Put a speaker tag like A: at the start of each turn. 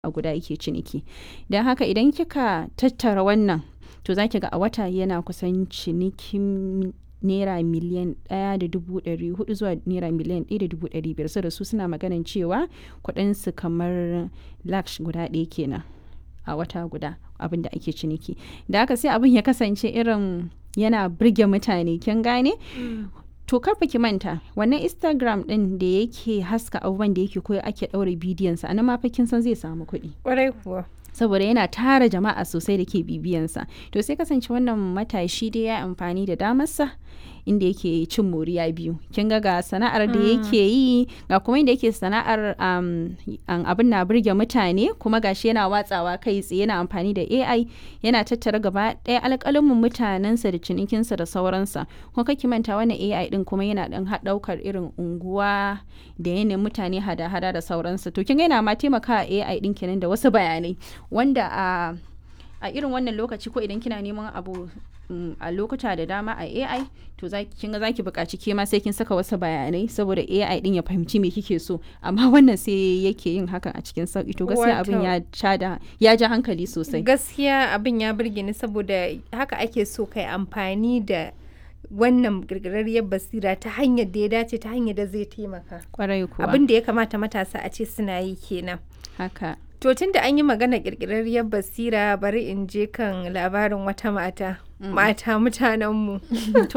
A: a guda yake ciniki don haka idan kika tattara wannan to za ki ga a wata yana kusan cinikin naira miliyan ɗaya da dubu ɗari hudu zuwa naira miliyan ɗaya da dubu ɗari biyar saboda su suna maganin cewa kuɗinsu kamar laksh guda ɗaya kenan a wata guda abin da ake ciniki da haka sai abin ya kasance irin yana birge mutane kin gane to karfa ki manta wannan instagram din da yake haska abubuwan da yake koyo ake ɗaure bidiyonsa a nan ma fa kin san zai samu kuɗi
B: Kwarai kuwa.
A: saboda yana tara jama'a sosai da ke bibiyansa to sai kasance wannan matashi dai ya amfani da damarsa inda yake cin moriya biyu kin ga ga sana'ar da yake yi ga kuma inda yake sana'ar um, an- abin na burge mutane kuma gashi yana watsawa kai tsaye yana amfani da AI yana tattara gaba ɗaya alƙalamin mutanensa da cinikinsa da sauransa kuma kake manta wannan AI din kuma yana ɗan ɗaukar irin unguwa da yanayin mutane hada-hada da sauransa to kin ga yana ma taimaka AI din kenan da wasu bayanai wanda a a irin wannan lokaci ko idan kina neman abu mm, a lokuta da dama a AI to za kin ga zaki buƙaci ke ma sai kin saka wasu bayanai saboda AI din ya fahimci me kike so amma wannan sai yake yin hakan a cikin sauki to gaskiya abin
B: Wato-
A: ya ja da ya ja hankali sosai
B: Gaskiya abin ya burge ni saboda haka ake so kai amfani da wannan girgirarriyar basira ta hanyar da ya dace ta hanyar da zai taimaka.
A: kwarai kuwa
B: Abin da ya kamata matasa a ce suna yi kenan.
A: haka
B: To tun da an yi magana ƙirƙirarriyar basira bari in je kan labarin wata mata. Mata mutanenmu.